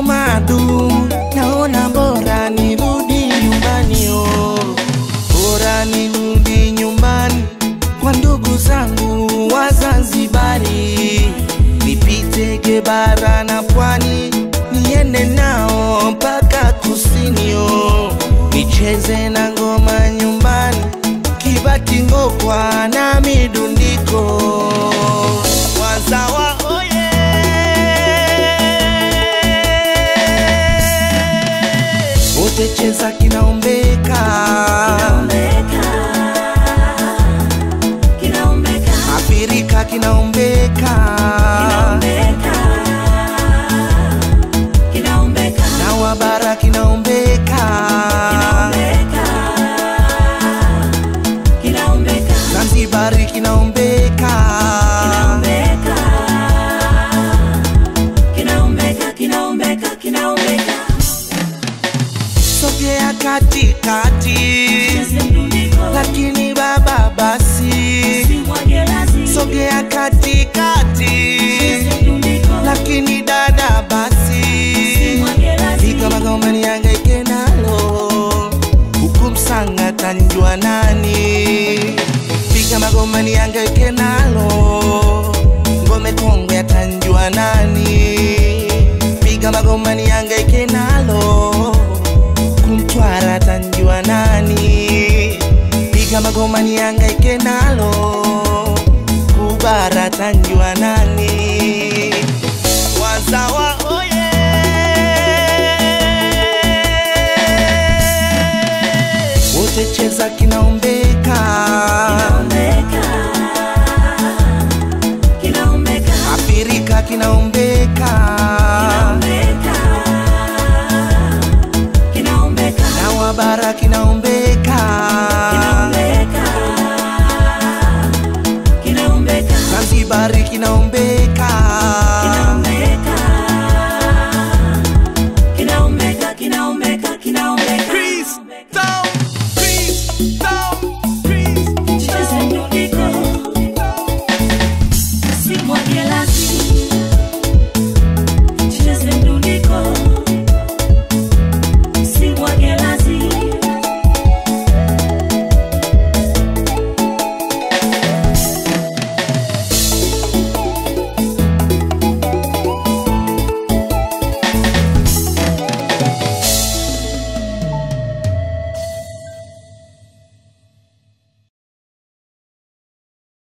madu, naona bora nirudi nyumbani oh. Bora nirudi nyumbani kwa ndugu zangu wa Zanzibari, nipite Gebara na Pwani, niende nao mpaka kusini oh. nicheze na ngoma nyumbani, Kibati, Ngokwa na midundiko wazawa oye wote cheza kinaombeka Afrika kinaombeka na wabara kinaombeka Zanzibari kinaombeka sogea katikati lakini baba basi sogea katikati lakini dada basi Fika magomani yangaike nalo huku msanga tanjua nani Fika magomani yangaike nalo ngome kongwe atanjua nani Piga magomani yangaike nalo kumtwara tanjua nani Piga magomani yangaike nalo kubara tanjua nani wazawa oye wote cheza kina